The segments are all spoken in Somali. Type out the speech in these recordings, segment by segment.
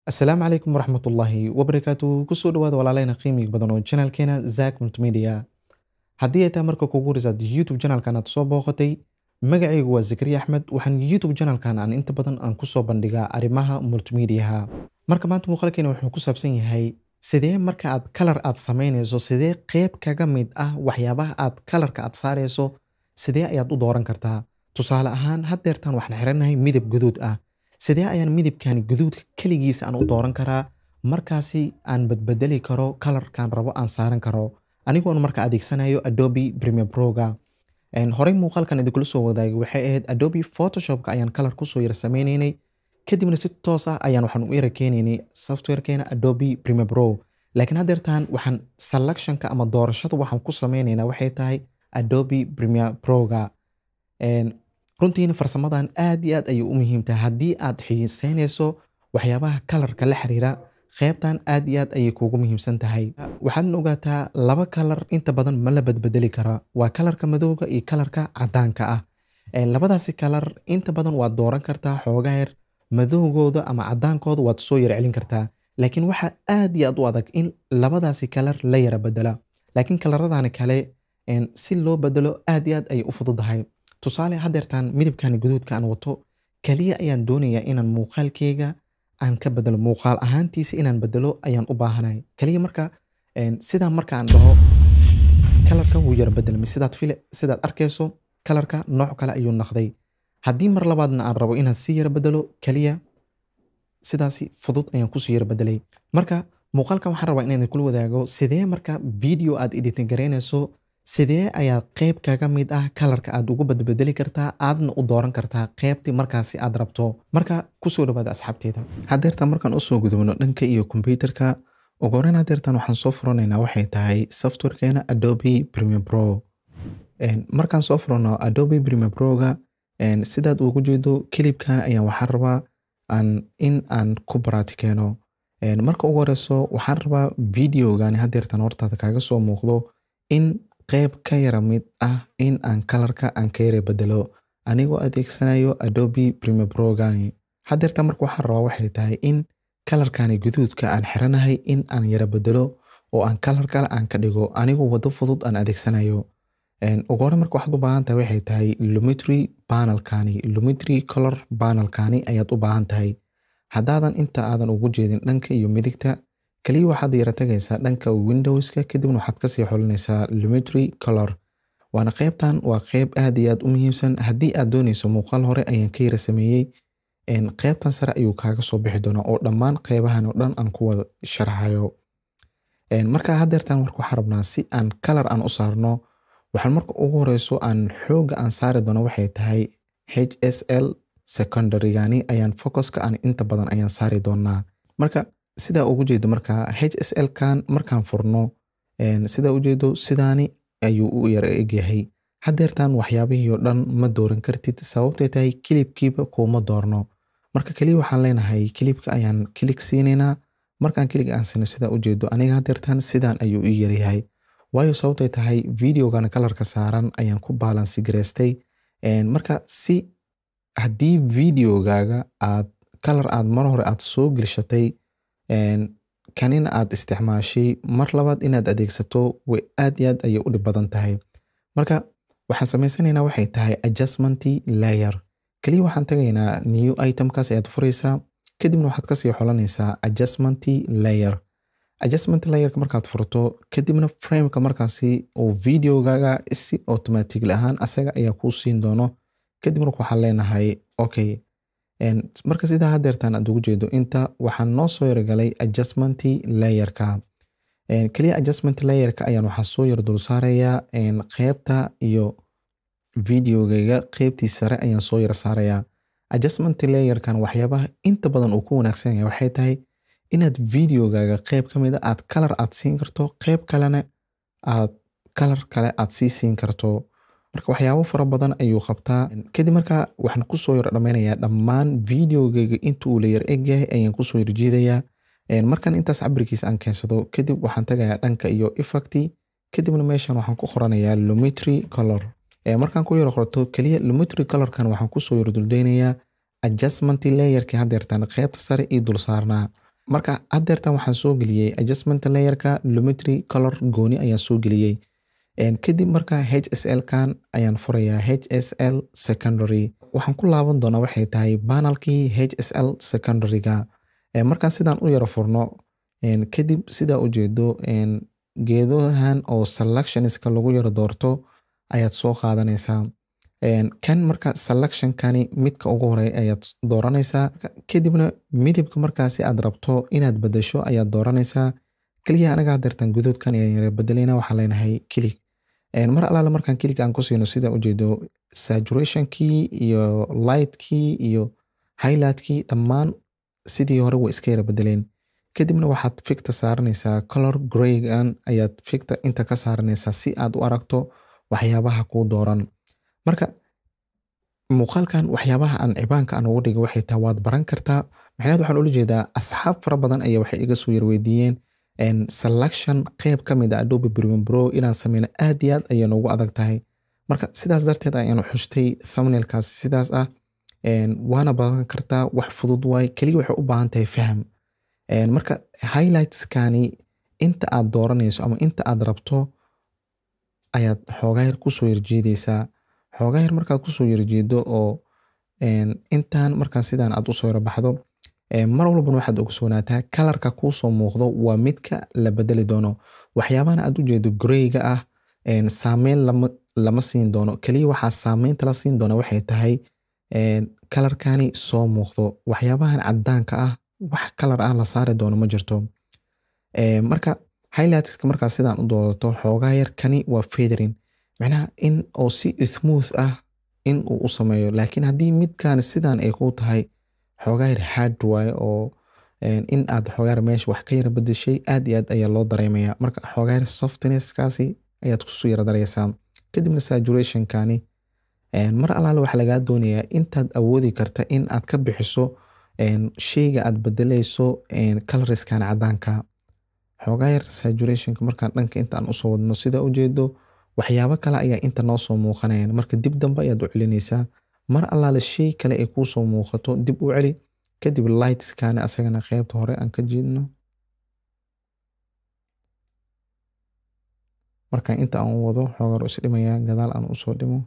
asalaamu calaykum waraxmatullaahi wabarakaatu kusoo dhawaada walaaleyna qiimiga badan oo janaalkeena zak multimedia haddii ay tahay marka kugu horisaad youtube janaalkan aad soo booqatay magacaygu waa zakariya axmed waxaan youtube janaalkan aan inta badan aan kusoo bandhigaa arrimaha multimediaha marka maanta muuqaalkeena wuxuu ku saabsan yahay sidee marka aad kalar aad samaynayso sidee qeyb kaga mid ah waxyaabaha aad kalarka aad saarayso sidee ayaad u dooran kartaa tusaale ahaan haddeertaan waxaan xiranahay midab guduud ah sidee ayaan midabkan guduudka keligiisa aan u dooran karaa markaasi aan badbedeli karo kalarkan rabo aan saaran karo anigoon marka adeegsanayo adobe premier proga horey muuqaalkan idinkula soo wadaagay waxay ahayd adobe photoshopka ayaan kalar kusoo yar sameynaynay kadibna si toos ah ayaan waxaan u yara keenaynay softwarekeena adobe premier pro laakiin haddeertaan waxaan selectionka ama doorashada waxaan ku sameynaynaa waxay tahay adobe premier proga runtiina farsamadan aad iyo aad ayay u muhiim tahay haddii aad xiiseynayso waxyaabaha kalarka la xiriira qeybtan aad iyo aad ayay kuugu muhiimsan tahay waxaadna ogaataa laba kalar inta badan ma la badbedeli kara waa kalarka madowga iyo kalarka cadaanka ah labadaasi kalar inta badan waad dooran kartaa xoogaa yar madowgooda ama cadaankooda waad soo yar celin kartaa laakiin waxaa aad iyo aad u adag in labadaasi kalar la yara bedela laakiin kalaradani kale si loo bedelo aad iyo aad ayay u fududahay tusaale haddeertaan midabkan guduudka aan wato kaliya ayaan doonayaa inaan muuqaalkeyga aan ka bedelo muuqaal ahaantiisa inaan bedelo ayaan u baahanay kaliya marka sidaa marka aan dhaho kalarka wuu yara bedelmay sidaad file sidaad arkayso kalarka nooc kale ayuu noqday haddii mar labaadna aan rabo inaan si yara bedelo kaliya sidaasi fudud ayaan kusii yara bedelay marka muuqaalkan waxaan rabaa inaan kula wadaago sidee marka video aad editing garaynayso sidee ayaa qeyb kaga mid ah kalarka aad ugu badbedeli kartaa aadna u dooran kartaa qeybtii markaasi aad rabto marka kusoo dhawaada asxaabteeda haddeertaan markaan usoo gudubno dhanka iyo kombyuterka ugu horeyn haddeertaan waxaan soo furanaynaa waxay tahay softwarekeena adobe premier pro markaan soo furano adobe premier proga sidaad ugu jeedo kilibkan ayaan waxaan rabaa in aan ku baraatikeeno marka ugu horeyso waxaan rabaa videogani haddeertaan hortaada kaaga soo muuqdo in qeyb ka yara mid ah in aan kalarka aan ka yara bedelo anigoo adeegsanayo adobe premier progani haddeerta marka waxaan rabaa waxay tahay in kalarkani guduudka aan xiranahay in aan yara bedelo oo aan kalar kale aan ka dhigo anigoo wado fudud aan adeegsanayo ugu hore marka waxaad u baahan tahay waxay tahay lumitry panelkani lumitry color panelkani ayaad u baahan tahay haddaadan inta aadan ugu jeedin dhanka iyo midigta kaliya waxaad yara tagaysaa dhanka windowska kadibna waxaad kasii xolinaysaa lumitry color waana qeybtan waa qeyb aad iyo aad u muhiimsan haddii aad doonayso muuqaal hore ayaan ka yara sameeyey qeybtan sare ayuu kaaga soo bixi doonaa oo dhammaan qeybahan oo dhan aan ku wada sharxayo marka haddeertan marka waxaan rabnaa si aan kalar aan u saarno waxaan marka ugu horeyso aan xooga aan saari doono waxay tahay h s l secondarygani ayaan focuska aan inta badan ayaan saari doonaa marka sidaa ugu jeedo marka h s l kan markaan furno sidaa ujeedo sidaani ayuu u yara egyahay haddeertaan waxyaabihii oo dhan ma dooran kartid sababtay tahay kilibkiiba kuuma doorno marka keliya waxaan leenahay kilibka ayaan kilig siinaynaa markaan kilig aan siino sidaa ujeedo aniga haddeertaan sidaan ayuu u yaryahay waayo sababtay tahay videogan kalarka saaran ayaan ku baalansi gareystay marka si haddii videogaaga aad kalar aad mar hore aad soo gelshatay kanina aad isticmaashay mar labaad inaad adeegsato way aad iyo aad ayay u dhib badan tahay marka waxaan samaysanaynaa waxay tahay adjustmenty layer keliya waxaan tagaynaa new itemkaas ayaad furaysaa kadibna waxaad kasii xolanaysaa adjustmenty layer adjustment layerka markaad furto kadibna frameka markaasi uu videogaaga si automatically ahaan asaga ayaa kuu siin doono kadibna waxaan leenahay okay marka sidaa haddeertaan aad ugu jeedo inta waxaan noo soo yargalay adjustmenty layerka keliya adjustment layerka ayaan waxaa soo yar dul saarayaa qeybta iyo videogayga qeybtii sare ayaan soo yar saarayaa adjustment layerkan waxyaabaha inta badan uu ku wanaagsan yahay waxay tahay inaad videogaaga qeyb ka mid a aad kalar aad siin karto qeyb kalena aad kalar kale aad sii siin karto marka waxyaabo fara badan ayuu qabtaa kadib marka waxaan kusoo yar dhammaynayaa dhammaan videogayga inta uu la yar egyahay ayaan kusoo yar jiidayaa markan intaas cabirkiisa aan keensado kadib waxaan tagayaa dhanka iyo effecti kadibna meeshan waxaan ku qoranayaa lumitry color markaan ku yar qorto keliya lumitry colorkan waxaan kusoo yar duldeynayaa adjustment layerkii haddeertaan qeybta sare ii dul saarnaa marka haddeertan waxaan soo geliyey adjustment layerka lumetry color gooni ayaan soo geliyey kadib marka h s l kan ayaan furayaa h s l secondary waxaan ku laaban doonaa waxay tahay banalkii h s l secondaryga markaan sidaan u yaro furno kadib sidaa ujeedo geedahan oo selectionska lagu yaro doorto ayaad soo qaadanaysaa kan marka selectionkani midka ugu horey ayaad dooranaysaa kadibna midabka markaasi aad rabto inaad bedesho ayaad dooranaysaa keliya anaga hadeertan gudoodkan ayaan yara bedeleyna waxaan leenahay kilig mar alaale markaan kilig aan ku siino sida ujeedo saturationkii iyo lightkii iyo highlightkii dhammaan sidii hore way iska yara bedeleen kadibna waxaad ficta saaranaysaa color graygan ayaad ficta inta ka saaranaysaa si aad u aragto waxyaabaha kuu dooran marka muuqaalkan waxyaabaha aan cibaanka aan ugu dhigay waxay tahay waad baran kartaa maxaad waxaan ula jeedaa asxaab fara badan ayaa waxay iga soo yarweydiiyeen selection qeyb ka mid a adobe premium pro inaan sameyno aad iyo aad ayay noogu adag tahay marka sidaas darteed ayaan xustay thumbnailkaas sidaas ah waana baran kartaa wax fudud waay keliya waxay u baahan tahay faham marka highlightskani inta aad dooranayso ama inta aad rabto ayaad xoogayar kusoo yarjeedeysaa xoogayar markaad kusoo yarjeedo oo intaan markaa sidaan aad usoo yarabaxdo mar walbana waxaad ogsoonaataa kalarka kuusoo muuqdo waa midka la bedeli doono waxyaabahana aad ujeedo greyga ah saameyn lama siin doono keliya waxaa saameynta la siin doona waxay tahay kalarkani soo muuqdo waxyaabahan cadaanka ah wax kalar ah la saari doono ma jirto marka highlightska markaa sidaan u doodato xoogaa yar kani waa federin macnaha in oo si smooth ah in uu u sameeyo laakiin haddii midkan sidaan ay ku tahay xoogaa yar hard waaye oo in aad xoogaa yar meesha wax ka yara bedeshay aad iyo aad ayaa loo dareemaya marka xoogaa yar softnesskaasi ayaad kusoo yara dareysaa kadibna saturationkani mar alaale waxaa lagaa doonayaa intaad awoodi karta in aad ka bixiso sheyga aad bedeleyso caloriskan cadaanka xoogaa yar saturationka markaan dhanka intaan usoo wadno sida ujeedo waxyaabo kale ayaa inta noo soo muuqanayan marka dib dambe ayaad u celinaysaa mar allaale shay kale ay kuusoo muuqato dib u celi kadib lightskani asagana qeybta hore aan ka jiidno marka inta aan wado xoogaar isdhimayaa gadaal aan usoo dhimo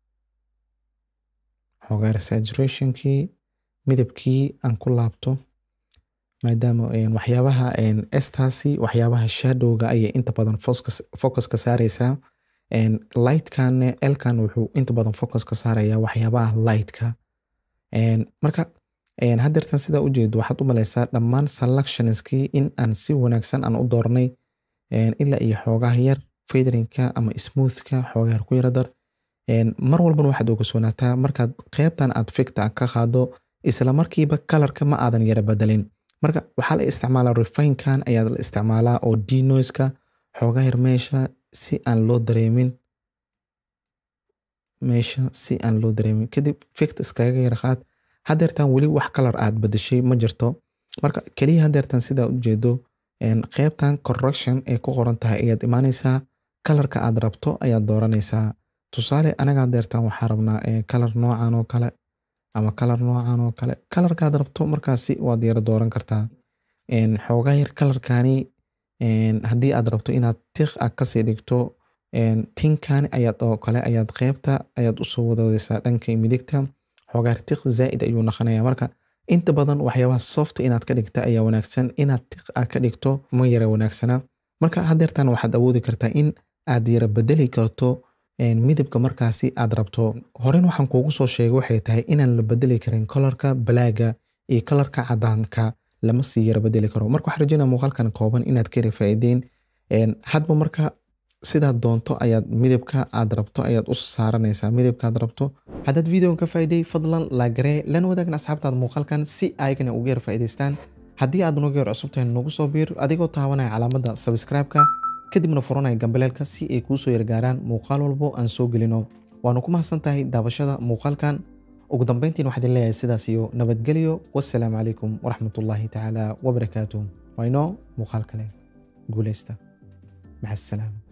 xoogaar saturationkii midabkii aan ku laabto maadaama waxyaabaha estaasi waxyaabaha shadowga ayay inta badan focuska saareysaa lightkan elkan wuxuu inta badan focus ka saaraya waxyaabaha lightka marka hadeertan sidaa ujeedo waxaad u maleysaa dhammaan selectionskii in aan si wanaagsan aan u doornay ilaa iyo xoogaha yar federinka ama smoothka xoogaha yar ku yara dar mar walbana waxaad ogsoonaataa markaad qeybtan aad ficta ka qaado isla markiiba kalarka ma aadan yara bedelin marka waxaa la isticmaalaa refinkan ayaa la isticmaalaa oo dnoiska xoogaa yar meesha si aan loo dareemin meesha si aan loo dareemin kadib fict iskaga yar qaad hadeertan weli wax kalar aad bedeshay ma jirto marka keliya hadeertan sidaa ujeedo qeybtan correction ay ku qoran tahay ayaad imaaneysaa kalarka aad rabto ayaad dooranaysaa tusaale anaga hadeertan waxaa rabnaa kalar noocan oo kale ama kalar noocan oo kale kalarkaad rabto markaasi waad yara dooran kartaa xoogaa yar kalarkani haddii aad rabto inaad tiq a kasii dhigto tinkani ayaad oo kale ayaad qeybta ayaad usoo wadadeysaa dhanka midigta xoogaar tiq zaaid ayuu naqanaya marka inta badan waxyaabaha soft inaad ka dhigta ayaa wanaagsan inaad tiq a ka dhigto ma yara wanaagsana marka hadeertan waxaad awoodi kartaa in aad yara bedeli karto midabka markaasi aad rabto horen waxaan kuugu soo sheegay waxay tahay inaan la bedeli karin kolarka balaaga iyo kolarka cadaanka lama sii yara bedeli karo marka waxaan rajeynaya muuqaalkan kooban inaad ka yara faa'iideyn hadba marka sidaad doonto ayaad midabka aad rabto ayaad u saaranaysaa midabka aad rabto haddaad videogan ka faa'iiday fadlan laagaree lana wadaagna asxaabtaada muuqaalkan si ayagana uga yara faa'iidaystaan haddii aad nagu yar cusub tahay nagu soo biir adigoo taabanaya calaamadda subscribe-ka kadibna furanaya gambaleelka si ay kuu soo yargaaraan muuqaal walbo aan soo gelino waanu ku mahadsan tahay daabashada muuqaalkan ugu dambeyntiin waxaan idin leeyahay sidaas iyo nabadgelyo wassalaamu calaykum waraxmatullaahi tacaala wabarakaatuh waynoo muuqaal kale guuleysta maca asalaama